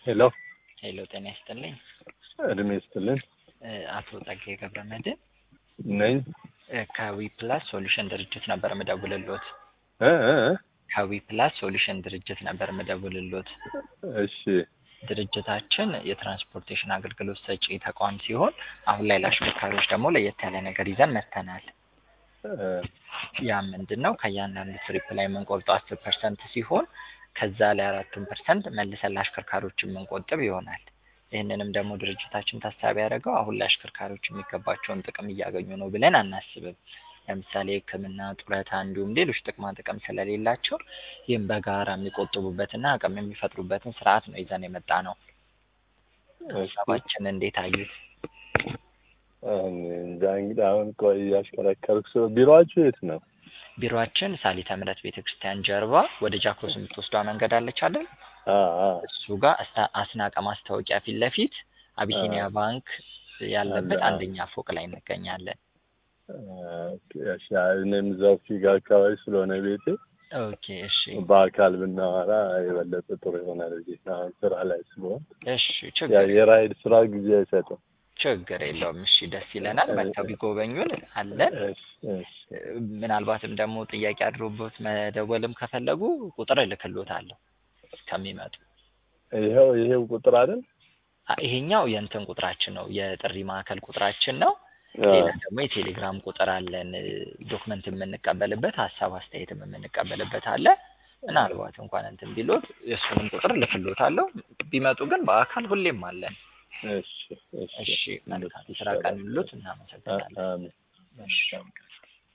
ሄሎ ሄሎ ጤና ይስጥልኝ። እድሜ ይስጥልን እ አቶ ጸጋዬ ገብረመድህን ነኝ እ ከዊ ፕላስ ሶሉሽን ድርጅት ነበር ምደውልሎት። እ እ እ ከዊ ፕላስ ሶሉሽን ድርጅት ነበር ምደውልሎት። እሺ ድርጅታችን የትራንስፖርቴሽን አገልግሎት ሰጪ ተቋም ሲሆን አሁን ላይ ለአሽከርካሪዎች ደግሞ ለየት ያለ ነገር ይዘን መጥተናል። እ ያ ምንድን ነው? ከእያንዳንዱ ትሪፕ ላይ የምንቆርጠው አስር ፐርሰንት ሲሆን ከዛ ላይ አራቱን ፐርሰንት መልሰን ለአሽከርካሪዎች የምንቆጥብ ይሆናል። ይህንንም ደግሞ ድርጅታችን ታሳቢ ያደረገው አሁን ላይ አሽከርካሪዎች የሚገባቸውን ጥቅም እያገኙ ነው ብለን አናስብም። ለምሳሌ ሕክምና፣ ጡረታ እንዲሁም ሌሎች ጥቅማ ጥቅም ስለሌላቸው ይህም በጋራ የሚቆጥቡበትና አቅም የሚፈጥሩበትን ስርዓት ነው ይዘን የመጣ ነው። ሀሳባችን እንዴት አዩት? እኔ እንጃ እንግዲህ አሁን ቆይ እያሽከረከርኩ ስለ ቢሮአችሁ የት ነው? ቢሮአችን ሳሊተ ምሕረት ቤተ ክርስቲያን ጀርባ ወደ ጃክሮስ የምትወስዷ መንገድ አለች አይደል? አ አ እሱ ጋር አስታ- አስናቀ ማስታወቂያ ፊት ለፊት አቢሲኒያ አ- ባንክ ያለበት አለ። አንደኛ ፎቅ ላይ እንገኛለን። ኦኬ፣ እሺ እኔም እዛው ፊጋ አካባቢ ስለሆነ ቤቴ ኦኬ እሺ በአካል ብናወራ የበለጠ ጥሩ ይሆናል ብዬ ነው። አሁን ስራ ላይ ስለሆን እሺ ያ ችግር የራይድ ስራ ጊዜ አይሰጥም። ችግር የለውም። እሺ ደስ ይለናል። መጥተው ቢጎበኙን አለን። እሺ እሺ ምናልባትም ደግሞ ጥያቄ አድሮቦት መደወልም ከፈለጉ ቁጥር እልክሎታለሁ ከሚመጡ። ይኸው ይሄው ቁጥር አይደል? አ- ይሄኛው የእንትን ቁጥራችን ነው፣ የጥሪ ማዕከል ቁጥራችን ነው። አ ሌላ ደግሞ የቴሌግራም ቁጥር አለን፣ ዶክመንት የምንቀበልበት ሀሳብ አስተያየትም የምንቀበልበት አለ። ምናልባት እንኳን እንትን ቢሎት የእሱንም ቁጥር ልክሎታለሁ። ቢመጡ ግን በአካል ሁሌም አለን። እሺ እሺ እሺ መልካም ስራ ቀን ይሉት። እናመሰግናለን። አሜን። እሺ